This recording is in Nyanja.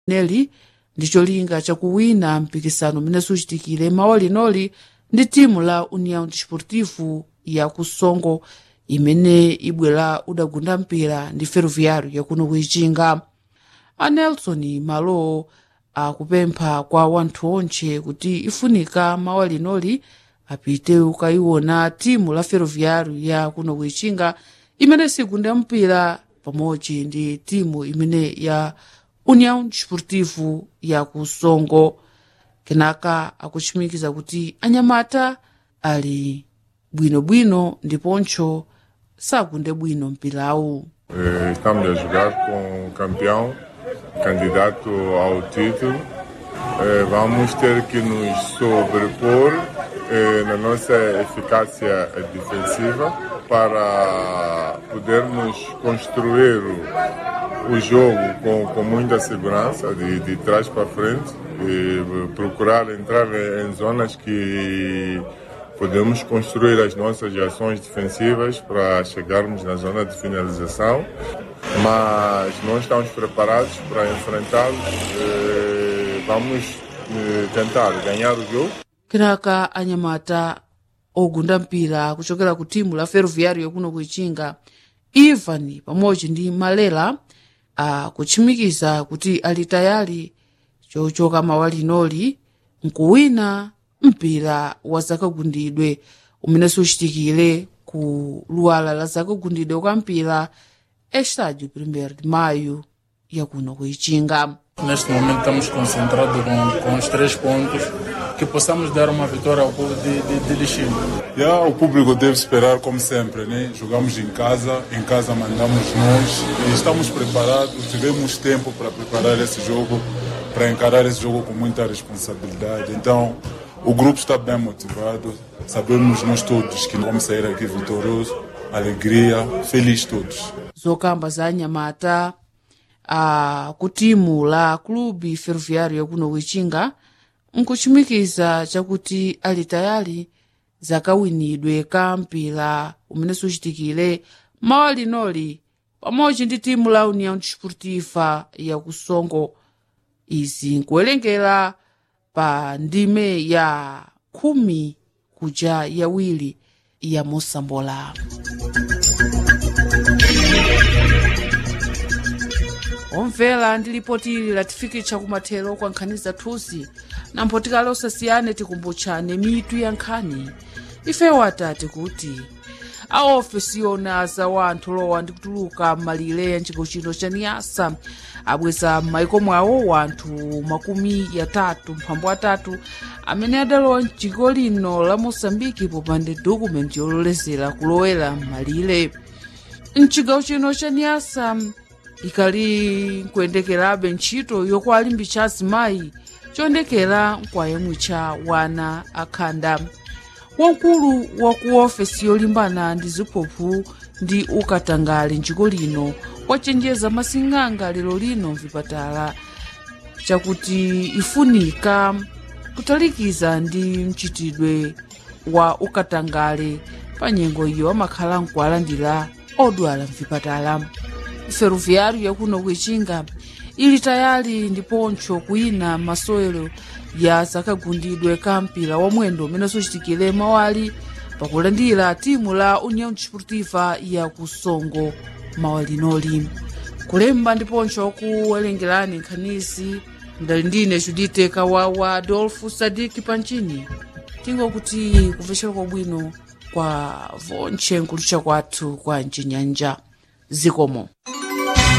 neli ndi cholinga chakuwina mpikisano umene suchitikire mawa linoli ndi timu la união desportivo ya kusongo imene ibwera udagunda mpira ndi ferroviário yakuno kuichinga anelson malo akupempha kwa wanthu onche kuti ifunika mawa linoli apite ukayiona timu la ferroviário ya kuno kuichinga imene sigunda mpira pamodzi ndi timu imene ya união desportivo ya kusongo kenaka akuchimikiza kuti anyamata ali bwinobwino ndiponso sakunde bwino mpirawu Eh, Estamos a jogar com o campeão, candidato ao título. Eh, Vamos ter que nos sobrepor eh, na nossa eficácia defensiva para podermos construir o, o jogo com, com muita segurança, de, de trás para frente, e procurar entrar em zonas que podemos construir as nossas ações defensivas para chegarmos na zona de finalização, mas não estamos preparados para enfrentá-los. Eh, Vamos eh, tentar ganhar o jogo. kenaka anyamata ogunda mpira kuchokera ku timu la ferroviário yakuno kuichinga ivan pamodzi ndi malela akuchimikiza kuti ali tayali chochoka mawa linoli nkuwina mpira wa zakagundidwe umene suchitikire ku luwala la zakagundidwe kwa mpira estádio 1 de maio yakuno kuichinga Neste momento estamos concentrados com, com os três pontos, que possamos dar uma vitória ao povo de, de, de Lixingo. Já o público deve esperar como sempre, né? Jogamos em casa, em casa mandamos nós e estamos preparados, tivemos tempo para preparar esse jogo, para encarar esse jogo com muita responsabilidade. Então, o grupo está bem motivado, sabemos nós todos que vamos sair aqui vitoriosos, alegria, feliz todos. zokamba za anyamata a ku timu la klubi ferroviário yakuno kuichinga nkuchimikiza chakuti ali tayali zakawinidwe ka mpira umene suchitikire mawa linoli pamodzi ndi timu la união desportiva ya kusongo izi nkuwerengera pa ndime ya khumi kuja yawiri ya mosambola omvera ndi lipoti ili latifikitsa kumathero kwa nkhani zathuzi na mphotikali osasiyane tikumbutchane mitu ya nkhani ifewo atati kuti aofesi yona za wanthu lowa ndi kutuluka m'malire ya nchiko chino cha niyasa abweza m'maiko mwawo wanthu makumi yatatu mphambu atatu amene adalowa mdziko lino la mosambiki popanda dokumenti yololezera kulowera m'malire mchigawo chino cha niyasa ikali nkuyendekerabe ntchito yokwalimbitsa azimayi choyendekera nkwayemwe cha wana akhanda wamkulu wa ku ofesi yolimbana ndi ziphuphu ndi ukatangale njiko lino wachenjeza masing'anga lero lino mvipatala chakuti ifunika kutalikiza ndi mchitidwe wa ukatangale pa nyengo iyo amakhala nkuwalandira odwala mvipatala ferroviário yakuno kuichinga ili tayali ndiponso kuyina masewero ya zakagundidwe ka mpira wa mwendo umene suchitikire mawali pakulandira timu la união desportiva ya kusongo mawalinoli kulemba ndiponso kuwerengerani nkhanizi ndali ndine judite kawawa adolfo sadiki panchini tingokuti kumvetsera kwabwino kwa vontche nkulucha kwathu kwa mchinyanja zikomo